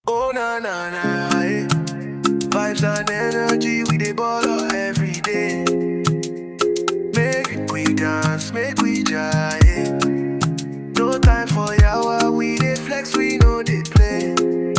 Oh na na na, eh. vibes and energy we dey ball up every day. Make we dance, make we jive. No time for yawa, we dey flex, we no dey play.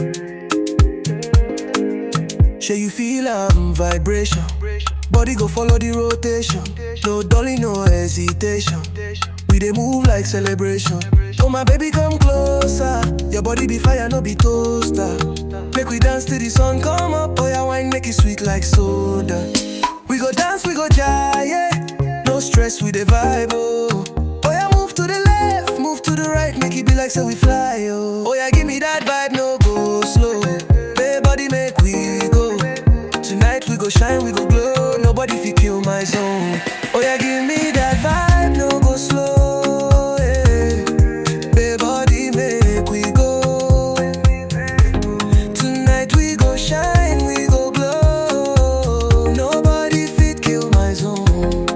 Shey you feel am vibration, body go follow the rotation. No dolly, no hesitation. We dey move like celebration. Oh my baby, come closer. Your body be fire, no be toaster. Make we dance till the sun come up. Oh yeah, wine make it sweet like soda. We go dance, we go jive, yeah. No stress, we dey vibe, oh. Oh yeah, move to the left, move to the right, make it be like say we fly, oh. Oh yeah, give me that vibe, no go slow. Hey, body, make we go. Tonight we go shine, we go glow. Nobody fi kill my zone. Oh yeah, give me that vibe, no go slow. Yeah. Hey, body, make we go. Tonight we go shine, we go glow. Nobody fit kill my zone.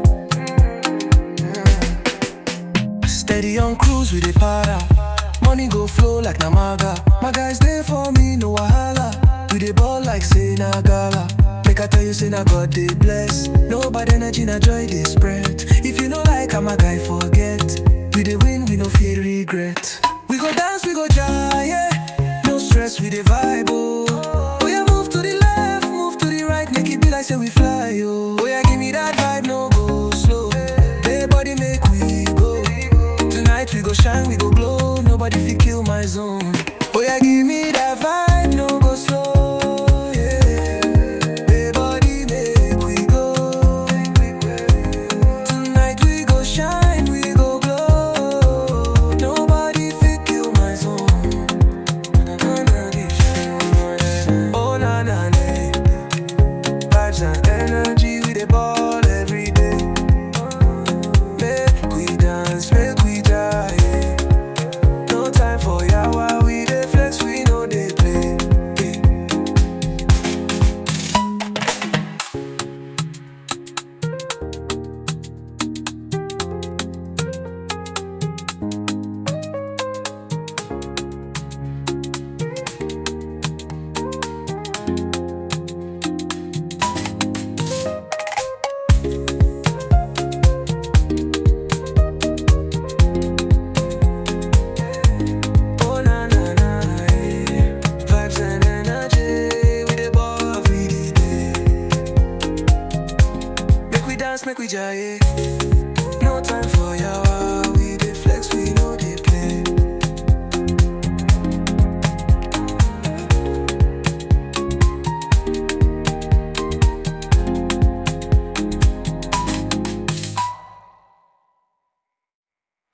Steady on cruise with the para. Money go flow like Namaga. My guys there for me, no wahala. We dey ball like say na gala. Make I tell you, say na God dey bless. No bad energy, na joy dey spread. If you know like I'm a guy, forget. We dey win, we no fear regret. We go dance, we go jive, yeah. No stress, we dey vibe, oh. Oh yeah, move to the left, move to the right, make it be like say we fly, oh. Oh yeah, give me that vibe, no go slow. Hey, body, make we go. Tonight we go shine, we go glow. Nobody fi kill my zone. Oh yeah, give me that vibe, no go slow. Yeah. Hey, body, make we go. Tonight we go shine, we go glow. Nobody fi kill my zone. Oh na na na. Vibes and energy, we dey ball every day. Make we dance, make we die. No time for yawa, we dey flex, we no dey play. Oh na na na, eh. vibes and energy, we dey ball every day. Make we dance, make we jive.